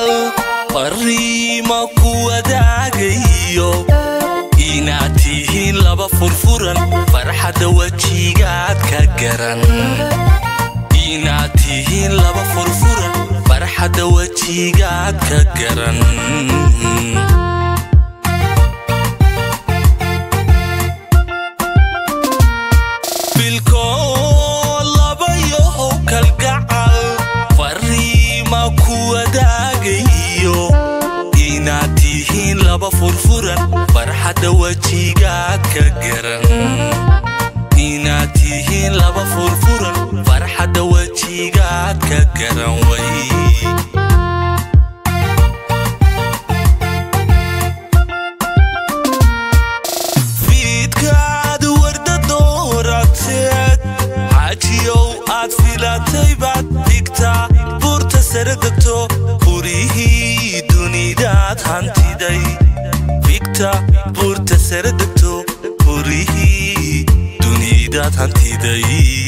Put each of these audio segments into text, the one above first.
kalgacal fariima ku wadaagayo inaad tihiin laba furfuran farxadda wejigaad ka garan inaad tihiin laba furfuran farxadda wejigaad ka garan bilkood labayow kalgacal fariima ku wadaagayo inaad tihiin laba furfuran farxadda wejigaad ka garan inaad tihiin laba furfuran farxadda wejigaad ka garan way fiidkaad warda doorateed xaajiyow aad filatay baad dhigtaa buurta sare degto furihii dunidaad hantiday figta buurta sare degto furihii dunidaad hantiday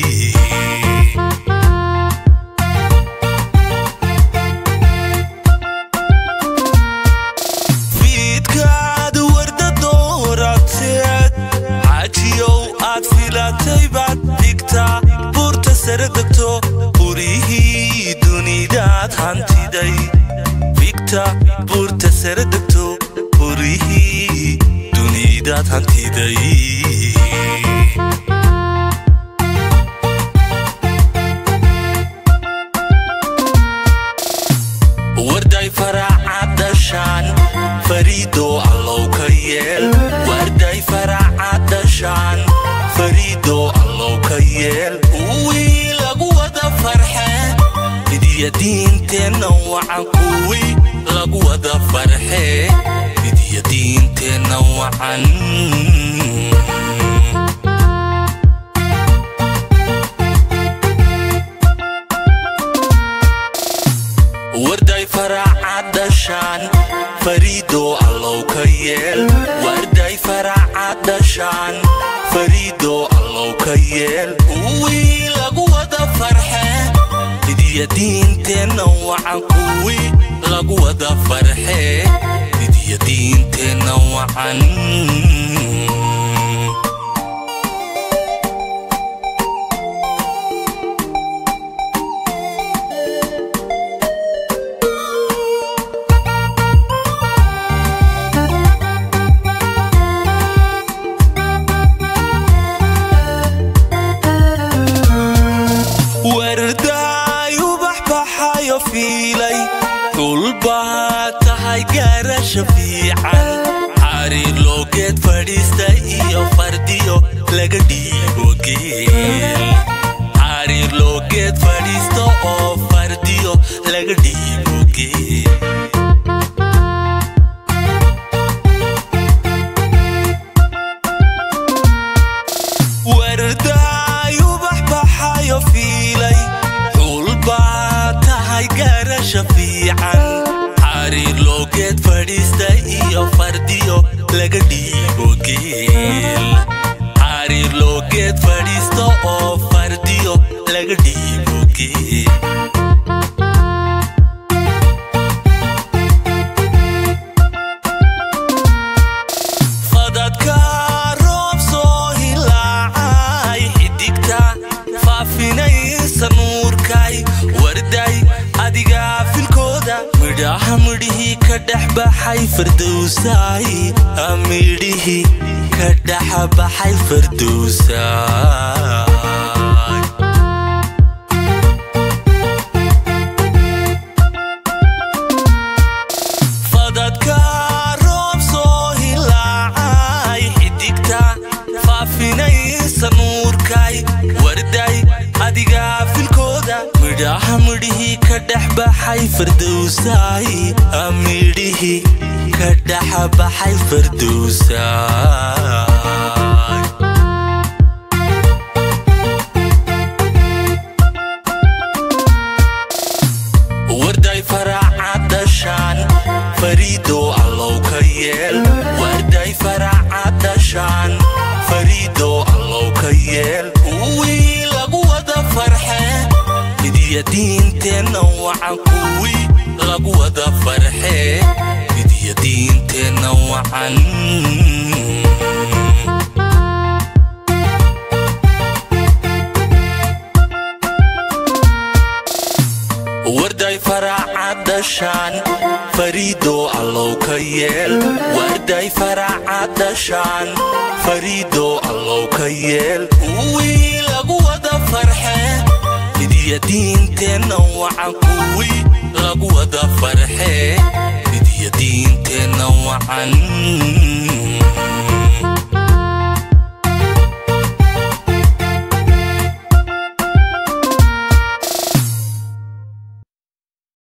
fiidkaad warda doorateed xaajiyow aad filatay baad dhigtaa buurta sare degto furihii dunidaad hantiday figta buurta sare degto furihii dunidaad hantiday warday faracad dhashaan fariido allow ka yeel warday faracad dhashaan fariido allow ka yeel kuwii lagu wada farxe midiya diinteenna wacan kuwii lagu wada farxe midiya diinteenna wacan warday faracad dhashaan fariido allow ka yeel warday faracad dhashaan fariido allow ka yeel kuwii lagu wada farxe midiya diinteenna wacan kuwii lagu wada farxe midiya diinteenna wacan wardaayu baxbaxayo fiilay dhulbaa tahay gaarasha fiican xariir loogeed fadhiista iyo fardiyo laga dhiibo geel xariir loogeed fadhiista oo fardiyo laga dhiibo geel wardaayu baxbaxayo fiilay xulbaa tahay gaarasha fiican xariir loogeed fadhiista iyo fardiyo laga dhiibo geel xariir loogeed fadhiista oo fardiyo laga dhiibo geel fadadka roob soo hilaacay xidigta faafinaysa nuurkay warday adigaa filkooda midhaha midhihii ka dhex baxay fardowsaay midhihii ka dhex baxay fardowsaay fadadka roob soo hilaacay xidigta faafinaysa nuurkay warday adigaa filkooda midhaha midhihii ka dhex baxay fardowsaay midhihii ka dhex baxay fardowsaay warday faracad dhashaan fariido allow ka yeel warday faracad dhashaan fariido allow ka yeel kuwii lagu wada farxe fidiya diinteenna wacan kuwii lagu wada farxee fidiya diinteenna wacan warday faraaca dhashaan fariidoo allow ka yeel warday faraaca dhashaan fariidoo allow ka yeel kuwii lagu wada farxee fidiya diinteenna wacan kuwii lagu wada farxee fidiya diinteenna wacan